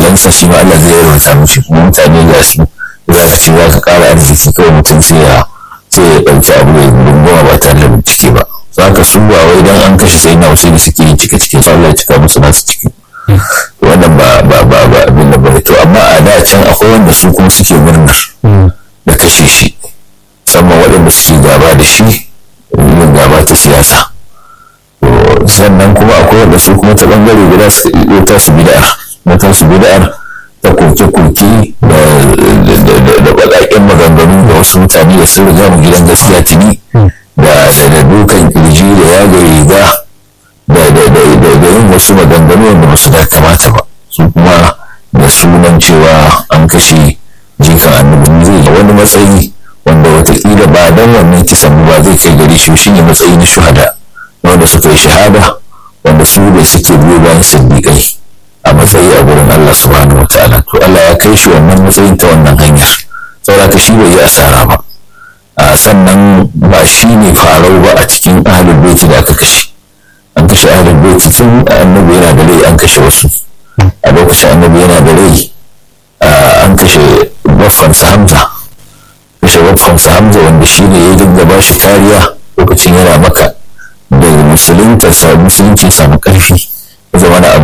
iyalansa shi ma Allah zai yarwata mishi kuma mutane ga su za ka ce za ka ƙara arziki kawai mutum sai ya sai ya ɗauki abu ya gunguma ba tare da bincike ba za ka su ba wai dan an kashe sai na wasu da suke yin cike cike sai Allah ya cika musu nasu ciki wannan ba ba ba ba abin da bane to amma a da can akwai wanda su kuma suke murnar da kashe shi musamman waɗanda suke gaba da shi yin gaba ta siyasa sannan kuma akwai wanda su kuma ta bangare guda suka iya ta su bid'ar mata su bid'ar ta koke-koke da baƙaƙen maganganu da wasu mutane da sun riga mu gidan gaskiya tuni da da dukan kirji da yaga riga da yin wasu maganganu wanda ba su da kamata ba su kuma da sunan cewa an kashe jikan annabi zai wani matsayi wanda watakila ba dan wannan kisan ba zai kai gari shi shine matsayi na shuhada wanda suka yi shahada wanda su da suke biyo bayan siddiƙai a matsayi a gurin Allah subhanahu wa ta'ala to Allah ya kai shi wannan matsayin ta wannan hanyar saboda shi bai yi asara ba a sannan ba shi ne farau ba a cikin ahlul baiti da aka kashe an kashe ahlul baiti tun annabi yana da rai an kashe wasu a lokacin annabi yana da rai an kashe baffansa hamza kashe baffansa hamza wanda shi ne ya dinga ba shi kariya lokacin yana maka da musulunta musulunci samu ƙarfi